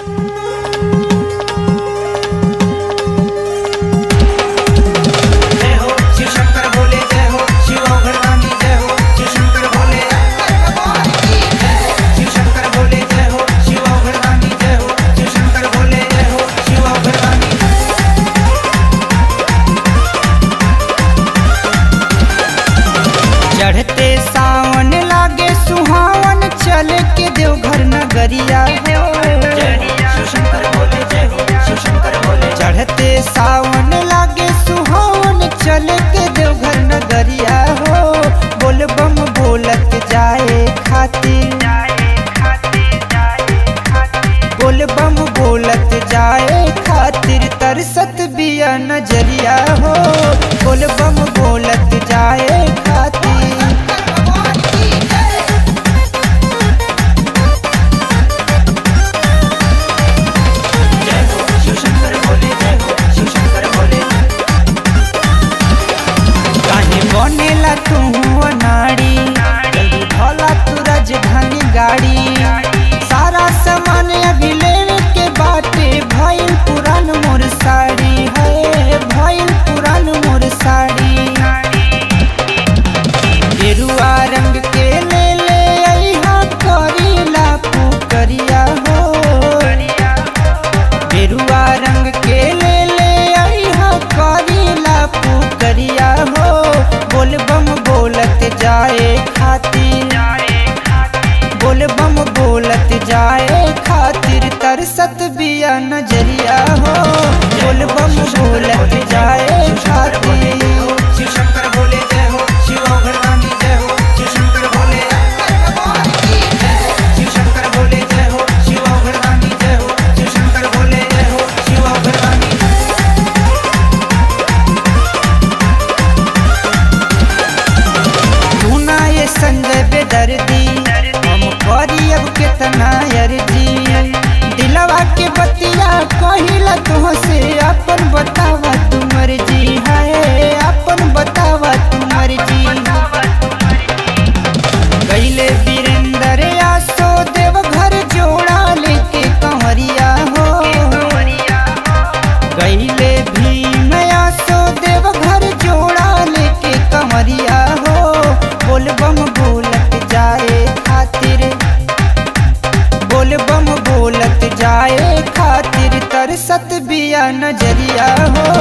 जय हो शिव शंकर भोले जय हो शिव भगवानी जय हो शिव शंकर भोले शिव शंकर भोले जय हो शिव भगवानी जय हो शिव शंकर भोले जय हो शिव भगवानी चढ़ते सावन लागे सुहावन चल के देवघर नगरिया हो शिव शंकर भोले जय हो शिव शंकर भोले चढ़ते सावन लागे सुहावन चल के देवघर नगरिया हो बोल बम बोलत जाए खातिर बोल बम बोलत जाए खातिर तरसत बिया नजरिया हो बोल बम बोलत जाए खातिर जय हो शिव शंकर भोले जय हो शिव शंकर भोले काहे बनेला तू अनाड़ी जल्दी भला तू राजधानी गाड़ी सारा सामान अभी लेवे के बाटे भइल पुरान मोर साड़ी है भइल पुरान मोर साड़ी गेरुआ रंग के ले ले अइहा करीला पुकरिया हो गेरुआ रंग के ले ले अइहा करीला पुकरिया हो बोल बम बोलत जाए खातिर बोल बम बोलत जाए खातिर तरसत बिया नजरिया हो बोल बम बोलत जाए खातिर शिव शंकर भोले जय हो शिव भगवानी जय हो शिव शंकर भोले शिव शंकर भोले जय हो शिव भगवानी जय हो शिव शंकर भोले जय हो शिव भगवानी तू ना ये संजय बेदर्दी हम करी अब कितना अर्जी दिलवा के बतिया कहिला तुह से अपन बतावा तू मर्जी है अपन बतावा तू मर्जी गईले वीरेंद्र आसो देव घर जोड़ा लेके कंवरिया हो गईले भीम आसो देव घर जोड़ा लेके कंवरिया हो बोल बम बोलत जाए खातिर बोल बम बोलत जाए खातिर तरसत बिया नजरिया हो